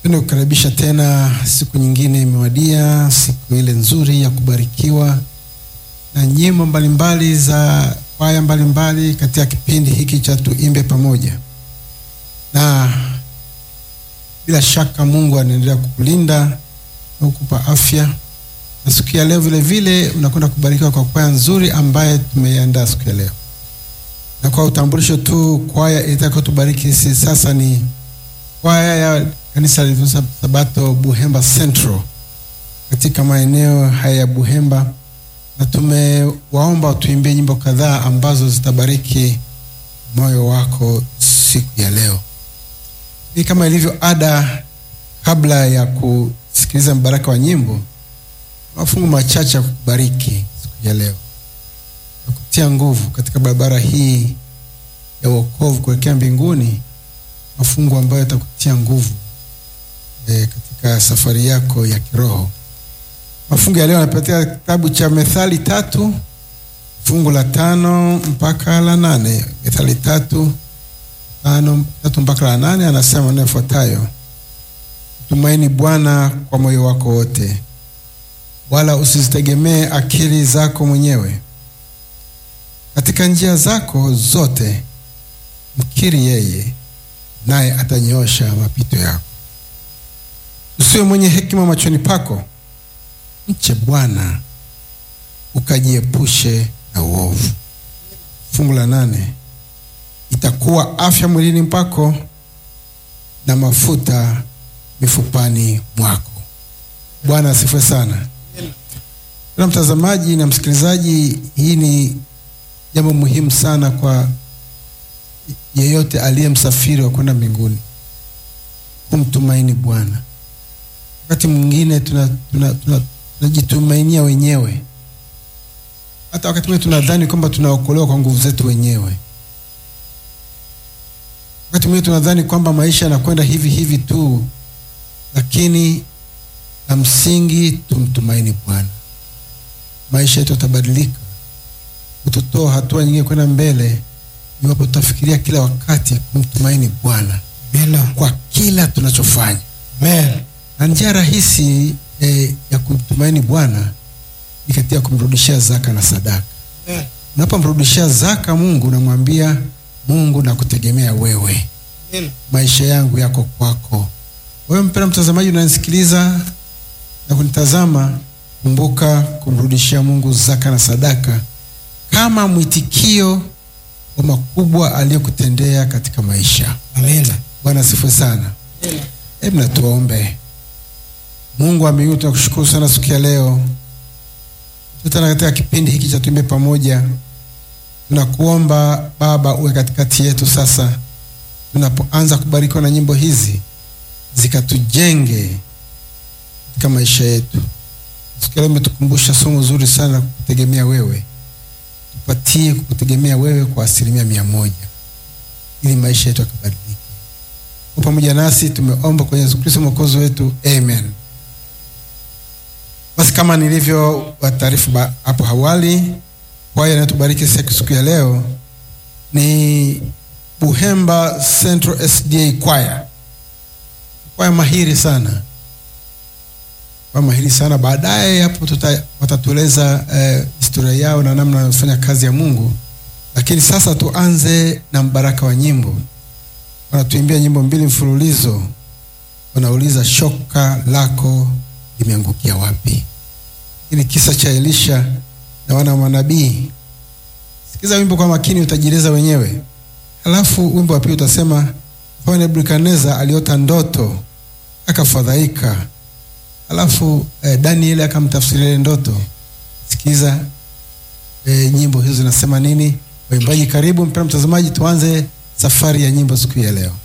Penda kukaribisha tena, siku nyingine imewadia, siku ile nzuri ya kubarikiwa na nyimbo mbalimbali za kwaya mbalimbali katika kipindi hiki cha tuimbe pamoja, na bila shaka Mungu anaendelea kukulinda na kukupa afya, na siku ya leo vile vile unakwenda kubarikiwa kwa kwaya nzuri ambaye tumeiandaa siku ya leo. Na kwa utambulisho tu, kwaya itakayotubariki sisi sasa ni kwaya ya kanisa la Sabato Buhemba Central katika maeneo haya ya Buhemba, na tumewaomba tuimbie nyimbo kadhaa ambazo zitabariki moyo wako siku ya leo. Ni kama ilivyo ada, kabla ya kusikiliza mbaraka wa nyimbo, mafungu machache ya kukubariki siku ya leo na kutia nguvu katika barabara hii ya wokovu kuelekea mbinguni, mafungu ambayo yatakutia nguvu e, katika safari yako ya kiroho. Mafungu ya leo yanapatia kitabu cha Methali tatu fungu la tano mpaka la nane. Methali tatu tano tatu mpaka la nane, anasema maneno yafuatayo: Tumaini Bwana kwa moyo wako wote, wala usizitegemee akili zako mwenyewe. Katika njia zako zote mkiri yeye, naye atanyoosha mapito yako. Usiwe mwenye hekima machoni pako, mche Bwana ukajiepushe na uovu. Fungu la nane, itakuwa afya mwilini mpako na mafuta mifupani mwako. Bwana asifiwe sana. Na mtazamaji na msikilizaji, hii ni jambo muhimu sana kwa yeyote aliye msafiri wa kwenda mbinguni, kumtumaini Bwana. Wakati mwingine tunajitumainia tuna, tuna, tuna wenyewe. Hata wakati mwingine tunadhani kwamba tunaokolewa kwa nguvu zetu wenyewe. Wakati mwingine tunadhani kwamba maisha yanakwenda hivi hivi tu, lakini la msingi tumtumaini Bwana. Maisha yetu yatabadilika, kututoa hatua nyingine kwenda mbele, iwapo tutafikiria kila wakati kumtumaini Bwana kwa kila tunachofanya. Amen. Na njia rahisi eh, ya kumtumaini Bwana ni katika kumrudishia zaka na sadaka. Amen. Unapomrudishia zaka Mungu, unamwambia Mungu, nakutegemea wewe, Amen. maisha yangu yako kwako. Wewe mpendwa mtazamaji, unanisikiliza na kunitazama, kumbuka kumrudishia Mungu zaka na sadaka kama mwitikio wa makubwa aliyokutendea katika maisha. Amen. Bwana asifiwe sana. Hebu na tuombe. Mungu wa mbinguni, tunakushukuru sana siku ya leo tena katika kipindi hiki cha tuimbe pamoja. Tunakuomba Baba uwe katikati yetu sasa, tunapoanza kubarikiwa na nyimbo hizi zikatujenge katika maisha yetu. Siku ya leo umetukumbusha somo zuri sana, kukutegemea wewe. Tupatie kukutegemea wewe kwa asilimia mia moja ili maisha yetu yakabadilike. Kwa pamoja nasi tumeomba kwenye Yesu Kristo mwokozi wetu, amen. Basi kama nilivyo wataarifu hapo awali, kwaya inayotubariki siku ya leo ni Buhemba Central SDA kwaya, kwaya mahiri sana, kwaya mahiri sana. Baadaye hapo watatueleza eh, historia yao na namna wanafanya kazi ya Mungu, lakini sasa tuanze na mbaraka wa nyimbo. Wanatuimbia nyimbo mbili mfululizo, wanauliza shoka lako limeangukia wapi? Hii ni kisa cha Elisha na wana wa manabii. Sikiza wimbo kwa makini, utajieleza wenyewe. Halafu wimbo wa pili utasema, kwa Nebukadneza aliota ndoto akafadhaika, halafu eh, Danieli akamtafsiria ile ndoto. Sikiza eh, nyimbo hizo zinasema nini. Waimbaji karibu, mpendwa mtazamaji, tuanze safari ya nyimbo siku ya leo.